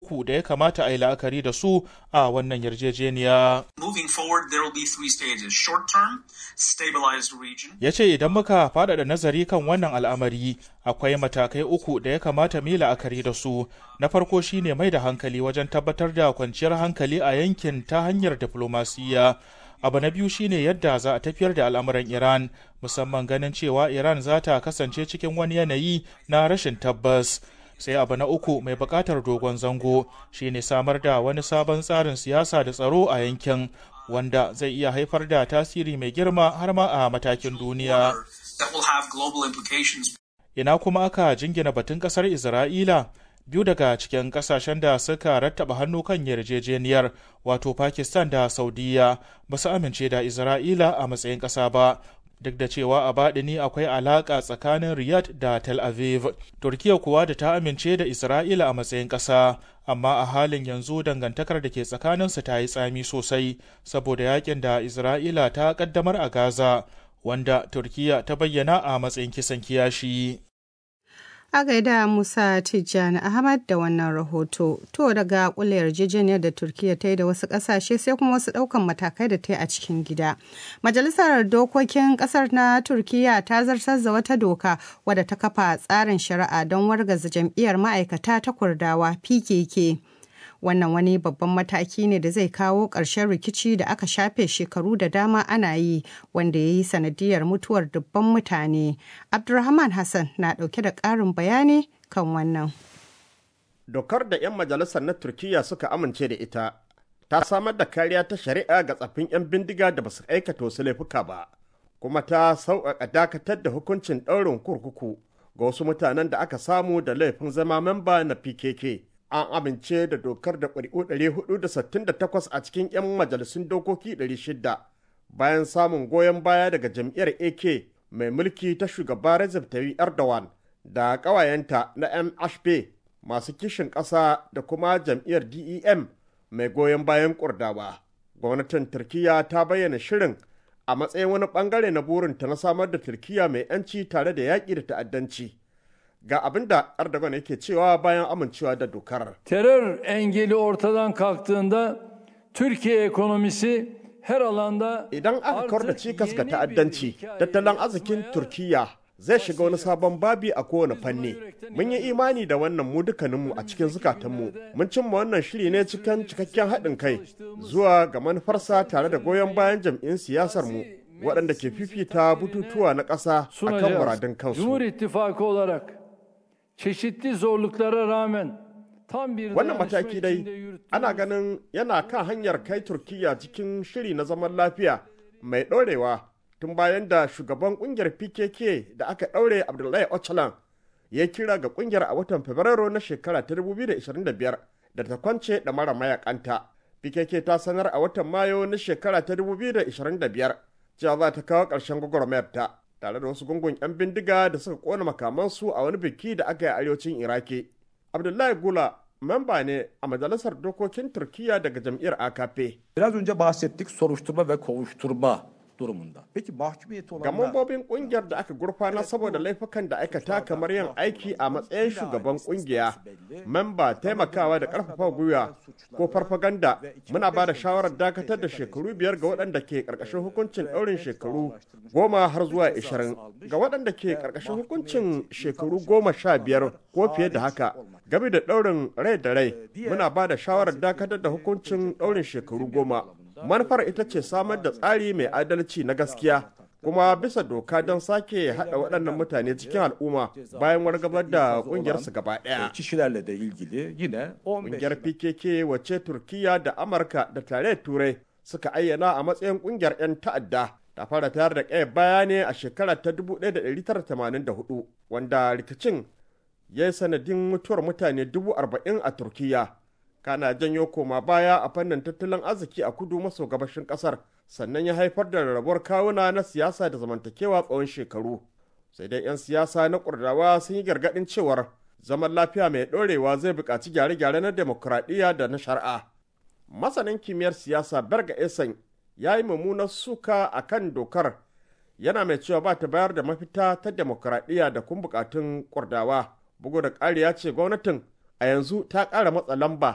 uku da ya kamata a yi la'akari da su a wannan yarjejeniya. Moving forward, there will be three stages. Short term, stabilized region. Ya ce idan muka faɗaɗa nazari kan wannan al'amari akwai matakai uku da ya kamata mu yi la'akari da su. Na farko shine mai da hankali wajen tabbatar da kwanciyar hankali a yankin ta hanyar diflomasiyya. abu na biyu shine yadda za a tafiyar da al'amuran iran musamman ganin cewa iran za ta kasance cikin wani yanayi na rashin tabbas sai abu na uku mai bukatar dogon zango shine samar da wani sabon tsarin siyasa da tsaro a yankin wanda zai iya haifar da tasiri mai girma har ma a matakin duniya ina kuma aka jingina batun kasar isra'ila biyu daga cikin kasashen da suka rattaba hannu kan yarjejeniyar wato pakistan da saudiya ba su amince da isra'ila a matsayin ƙasa ba duk da cewa a baɗini akwai alaƙa tsakanin riyadh da tel aviv turkiya kuwa da ta amince da isra'ila a matsayin ƙasa amma a halin yanzu dangantakar da ke tsakaninsu ta yi tsami sosai saboda yakin da isra'ila ta ƙaddamar a gaza wanda turkiya ta bayyana a matsayin kisan kiyashi A gaida Musa Tijjani Ahmad da wannan rahoto. To daga kula yarjejeniyar da Turkiyya ta yi da wasu ƙasashe sai kuma wasu ɗaukan matakai da ta yi a cikin gida. Majalisar Dokokin ƙasar na Turkiyya ta zartar da wata doka wadda ta kafa tsarin shari'a don wargaza jam'iyyar ma'aikata ta Kurdawa PKK. wannan wani babban mataki ne da zai kawo ƙarshen rikici da aka shafe shekaru da dama ana yi wanda ya yi sanadiyar mutuwar dubban mutane abdulrahman hassan na ɗauke da ƙarin bayani kan wannan dokar da 'yan majalisar na turkiya suka amince da ita ta samar da kariya ta shari'a ga tsaffin 'yan bindiga da basu aikata wasu laifuka ba kuma ta sauƙaƙa dakatar da hukuncin ɗaurin kurkuku ga wasu mutanen da aka samu da laifin zama memba na pkk an amince da dokar da ƙuri'u 468 a cikin 'yan majalisun dokoki 600 bayan samun goyon baya daga jam'iyyar AK mai mulki ta shugaba Recep Tayyip Erdogan da ƙawayenta na MHP masu kishin ƙasa da kuma jam'iyyar DEM mai goyon bayan kurdawa. Gwamnatin Turkiyya ta bayyana shirin a matsayin wani bangare na burinta na samar da Turkiyya mai 'yanci tare da yaƙi da ta'addanci. ga abin da Erdogan yake cewa bayan amincewa da dokar. Terör engeli ortadan kalktığında Türkiye ekonomisi her alanda Idan aka kawar da cikas ga ta'addanci, tattalin arzikin Turkiyya zai shiga wani sabon babi a kowane fanni. Mun yi imani da wannan mu dukkaninmu a cikin zukatanmu. Mun cimma wannan shiri ne cikin cikakken haɗin kai zuwa ga manufarsa tare da goyon bayan jam'in siyasar mu waɗanda ke fifita bututuwa na ƙasa a kan muradun kansu. Cumhur İttifakı olarak çeşitli zorluklara rağmen tam bir Wannan mataki dai ana ganin yana kan hanyar kai Turkiyya cikin shiri na zaman lafiya mai ɗorewa tun bayan da shugaban ƙungiyar PKK da aka ɗaure Abdullahi Öcalan ya kira ga ƙungiyar a watan Fabrairu na shekara ta 2025 da ta kwance da mara mayakanta. PKK ta sanar a watan Mayu na shekara ta 2025 cewa za ta kawo ƙarshen gwagwarmayar ta. tare da wasu gungun 'yan bindiga da suka kona makamansu a wani biki da aka yi arewacin iraki abdullahi gula memba ne a majalisar dokokin turkiya daga jam'iyyar akp Biraz önce bahsettik soruşturma ve kovuşturma durumunda. Peki mahkumiyeti ga olanlar mambobin kungiyar da aka gurfana saboda laifukan da aikata kamar yin aiki a matsayin shugaban kungiya memba taimakawa da karfafa gwiwa ko farfaganda muna ba da shawarar dakatar da shekaru biyar ga waɗanda ke ƙarƙashin hukuncin ɗaurin shekaru goma har zuwa ishirin ga waɗanda ke ƙarƙashin hukuncin shekaru goma sha biyar ko fiye da haka game da ɗaurin rai da rai muna ba da shawarar dakatar da hukuncin ɗaurin shekaru goma manufar ita ce samar da tsari mai adalci na gaskiya kuma bisa doka don sake haɗa waɗannan mutane cikin al'umma bayan wargabar da ƙungiyarsu gaba ɗaya. kişilerle de ilgili yine 15 Ƙungiyar PKK wacce Turkiya da Amurka da tarayyar Turai suka ayyana a matsayin ƙungiyar 'yan ta'adda ta fara tayar da ƙaya baya ne a shekara ta 1984 wanda rikicin ya yi sanadin mutuwar mutane 40,000 a Turkiya. kana janyo koma baya a fannin tattalin arziki a kudu maso gabashin kasar sannan ya haifar da rarrabuwar kawuna na siyasa da zamantakewa tsawon shekaru sai dai 'yan siyasa na kurdawa sun yi gargaɗin cewar zaman lafiya mai ɗorewa zai buƙaci gyare-gyare na demokuraɗiyya da na shari'a masanin kimiyyar siyasa berga esan ya yi mummunar suka a kan dokar yana mai cewa ba ta bayar da mafita ta demokuraɗiyya da kun buƙatun kurdawa bugu da ƙari ya ce gwamnatin a yanzu ta ƙara matsa lamba